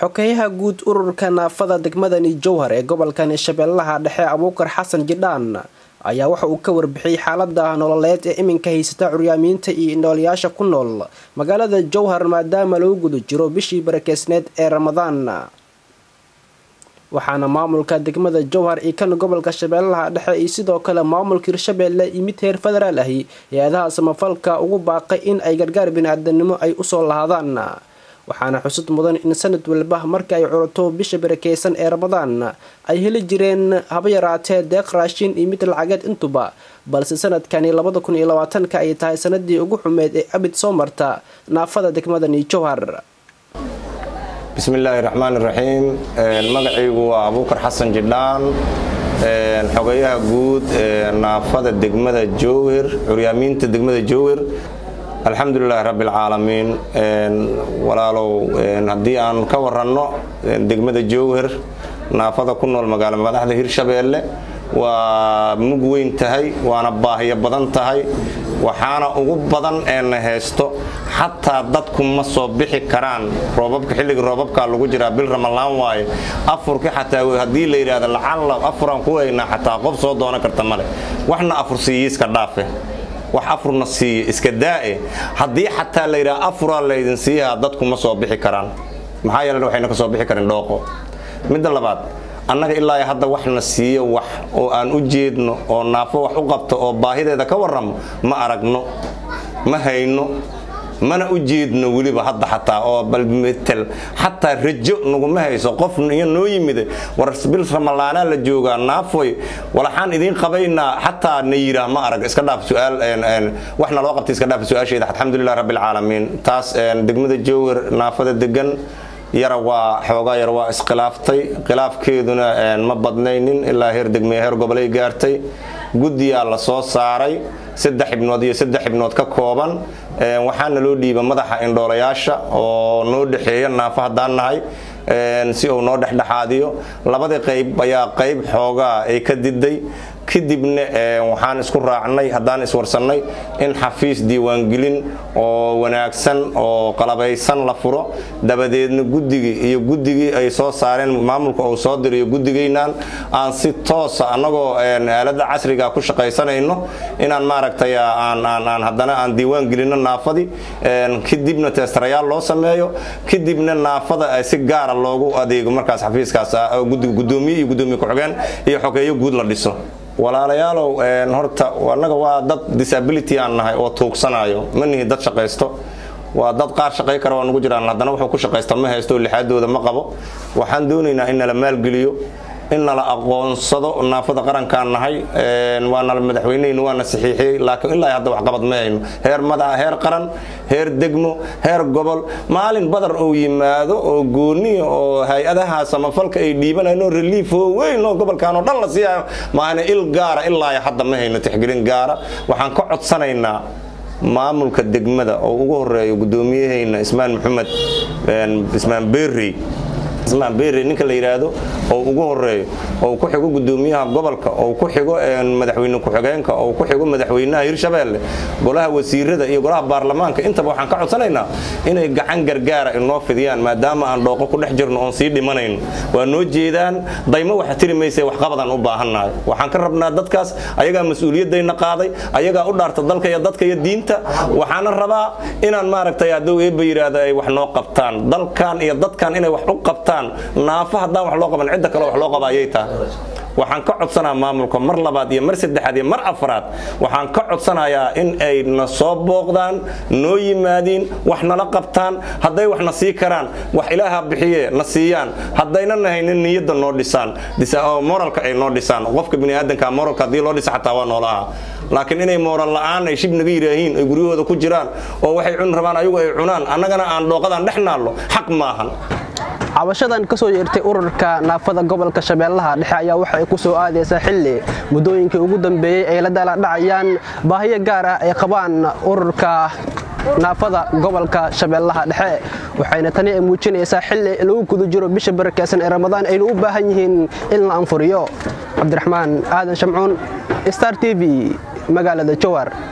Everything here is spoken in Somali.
xokeyaha guud ururka naafada degmadani jowhar ee gobolkani shabeellaha dhexe abuukar xasan jidhaan ayaa waxa uu ka warbixiyey xaalada nololeed ee iminka haysata curyaamiinta iyo indhoolayaasha ku nool magaalada jowhar maadaama lagu guda jiro bishii barakeysneed ee ramadaan waxaana maamulka degmada jowhar iyo kan gobolka shabeellaha dhexe iyo sidoo kale maamulka hirshabeelle iyo mid heer federaal ahi hay-adaha samafalka ugu baaqay in ay gargaar bini-aadanimo ay usoo lahaadaan waxaana xusud mudan in sanad walba marka ay curato bisha barakeysan ee ramadaan ay heli jireen haba yaraatee deeq raashin iyo mid lacageed intuba balse sanadkani labada kun iyo labaatanka ay tahay sanadii ugu xumeyd ee abid soo marta naafada degmadani jowhar bismillaahi raxmaan iraxiim magacaygu waa abuukar xasan jidhaan xogayaha guud naafada degmada jowhir curyaamiinta degmada jowhir alxamdulilaahi rabbialcaalamiin walaalow haddii aan ka waranno degmada jowhir naafada ku nool magaalo madaxda hirshabeelle waa mug weyn tahay waana baahiyo badan tahay waxaana ugu badan eena haysto xataa dadku ma soo bixi karaan roobabka xilliga roobabkaa lagu jiraa bil ramalaan waaye afurki xataa haddii la yidhaahdo lacalla afuraan ku haynaa xataa qof soo doonan karta male waxna afur siiye iska dhaafe wax afurna siiye iska daa'e haddii xataa la yidhaha afuraa laydin siiyaa dadku ma soo bixi karaan maxaa yeele waxayna ka soo bixi karin dhooqo midda labaad annaga ilaa hadda waxna siiyo wax oo aan u jeedno oo naafo wax u qabto oo baahideeda ka warramo ma aragno ma hayno mana u jeedno weliba hadda xataa oo balmetel xataa rajo naguma hayso qof iyo noo yimid war bil ramalaanaa la joogaa naafoy walaxaan idiin qabaynaa xataa na yiraa ma arag iska dhaaf suaal waxna loo qabtay iska dhaaf su-aasheeda alxamdulilah rabbilcaalamiin taas degmada jowhar naafada degan yara waa xoogaa yar waa iskhilaaftay khilaafkeeduna ma badnaynin ilaa heer degmeye heer gobolay gaartay guddiyaa la soo saaray saddex xibnood iyo saddex xibnood ka kooban waxaana loo dhiiba madaxa indhoolayaasha oo noo dhexeeya naafo haddaan nahay si uu noo dhexdhexaadiyo labadii qayb ayaa qayb xoogaa ay ka diday kadibna waxaan isku raacnay haddaan iswarsannay in xafiis diiwaangelin oo wanaagsan oo qalabaysan la furo dabadeedna guddigii iyo guddigii ay soo saareen maamulka uu soo dirayo guddigaynaan aan si toosa annagoo aalada casriga ku shaqaysanayno inaan maaragtay aan haddana aan diiwaan gelino naafadii kadibna teestarayaal loo sameeyo kadibna naafada si gaara loogu adeego markaas xafiiskaas gudoomiye iyo gudoomiye ku-xigeen iyo xogeeyo guud la dhiso walaalayaalow horta annaga waa dad disability aan nahay oo tuugsanayo ma nihi dad shaqaysto waa dad qaar shaqay kara waa nugu jiraan haddana wuxuu ku shaqaysta ma haysto lixaadooda ma qabo waxaan doonaynaa in nala maalgeliyo in nala aqoonsado naafada qarankaan nahay waa nala madaxweynehaynu waana saxiixiyey laakiin ilaa hadda waxqabad ma hayno heer madaxa heer qaran heer degmo heer gobol maalin badar uu yimaado oo gooniya oo hay-adaha samafalka ay dhiibanayno reliif oo weyn oo gobolkan oo dhan la siiyayo maana il gaara ilaa hadda ma hayno tixgelin gaara waxaan ka codsanaynaa maamulka degmada oo ugu horeeyo gudoomiyahayna ismaan maxamed ismaan berrey ismaan berrey ninka la yidhaahdo oo ugu horeeyo oo ku xigo gudoomiyaha gobolka oo ku xigo madaxweyne ku-xigeenka oo ku xigo madaxweynaha hirshabeelle golaha wasiirada iyo golaha baarlamaanka intaba waxaan ka codsanaynaa inay gacan gargaara inoo fidiyaan maadaama aan dhooqo ku dhex jirno oon sii dhimanayno waa noo jeedaan daymo waxa tiri mayse waxqabadaan u baahannahay waxaan ka rabnaa dadkaas ayagaa mas-uuliyadayna qaaday ayagaa u dhaarta dalka iyo dadka iyo diinta waxaana rabaa inaan maaragtay hadduu eebba yidhaahdo ay wax noo qabtaan dalkan iyo dadkan inay wax u qabtaan naafo haddaan wax loo qaban cidda kale wax loo qaba ayay tahay waxaan ka codsanaa maamulka mar labaad iyo mar saddexaad iyo mar afraad waxaan ka codsanayaa in ay na soo booqdaan noo yimaadiin wax nala qabtaan hadday wax na sii karaan wax ilaaha bixiye na siiyaan haddayna nahaynin niyadda noo dhisaan moralka ay noo dhisaan qofka biniaadanka moralka haddii loo dhisa xataa waa noolaha laakiin inay mooral la'aan ay shib naga yidhaahiin ay guryahooda ku jiraan oo waxay cuni rabaan ayagu ay cunaan annagana aan dhooqadaan dhex naallo xaq maahan cabashadan ka soo yeertay ururka naafada gobolka shabeellaha dhexe ayaa waxa ay ku soo aadaysaa xilli muddooyinkii ugu dambeeyey ay la daaladhacayaan baahiyo gaar ah ay qabaan ururka naafada gobolka shabeellaha dhexe waxayna tani ay muujinaysaa xilli lagu guda jiro bisha barakeysan ee ramadaan aynu u baahan yihiin in la anfuriyo cabdiraxmaan aadan shamcuun star t v magaalada jowar